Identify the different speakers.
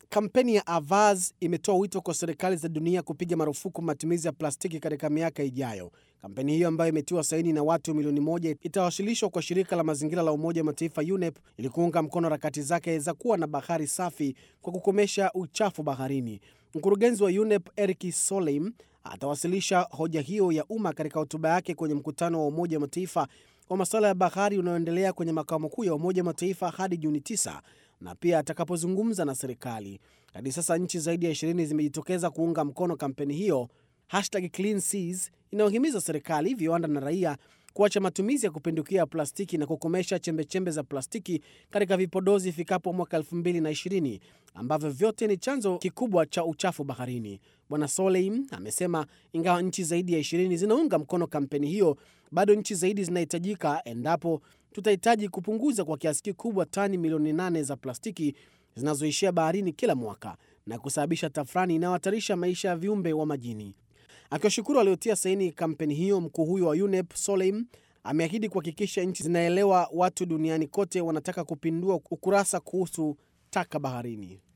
Speaker 1: Kampeni ya Avaz imetoa wito kwa serikali za dunia kupiga marufuku matumizi ya plastiki katika miaka ijayo. Kampeni hiyo ambayo imetiwa saini na watu milioni moja itawasilishwa kwa shirika la mazingira la Umoja wa Mataifa UNEP ili kuunga mkono harakati zake za kuwa na bahari safi kwa kukomesha uchafu baharini. Mkurugenzi wa UNEP Eric Solheim atawasilisha hoja hiyo ya umma katika hotuba yake kwenye mkutano wa Umoja wa Mataifa wa masuala ya bahari unaoendelea kwenye makao makuu ya Umoja wa Mataifa hadi Juni 9 na pia atakapozungumza na serikali. Hadi sasa nchi zaidi ya 20 zimejitokeza kuunga mkono kampeni hiyo. Hashtag Clean Seas inayohimiza serikali, viwanda na raia kuacha matumizi ya kupindukia ya plastiki na kukomesha chembechembe za plastiki katika vipodozi ifikapo mwaka 2020 ambavyo vyote ni chanzo kikubwa cha uchafu baharini. Bwana Soleim amesema ingawa nchi zaidi ya 20 zinaunga mkono kampeni hiyo, bado nchi zaidi zinahitajika endapo tutahitaji kupunguza kwa kiasi kikubwa tani milioni 8 za plastiki zinazoishia baharini kila mwaka na kusababisha tafrani inayohatarisha maisha ya viumbe wa majini. Akiwashukuru waliotia saini kampeni hiyo, mkuu huyo wa UNEP Soleim ameahidi kuhakikisha nchi zinaelewa watu duniani kote wanataka kupindua ukurasa kuhusu taka baharini.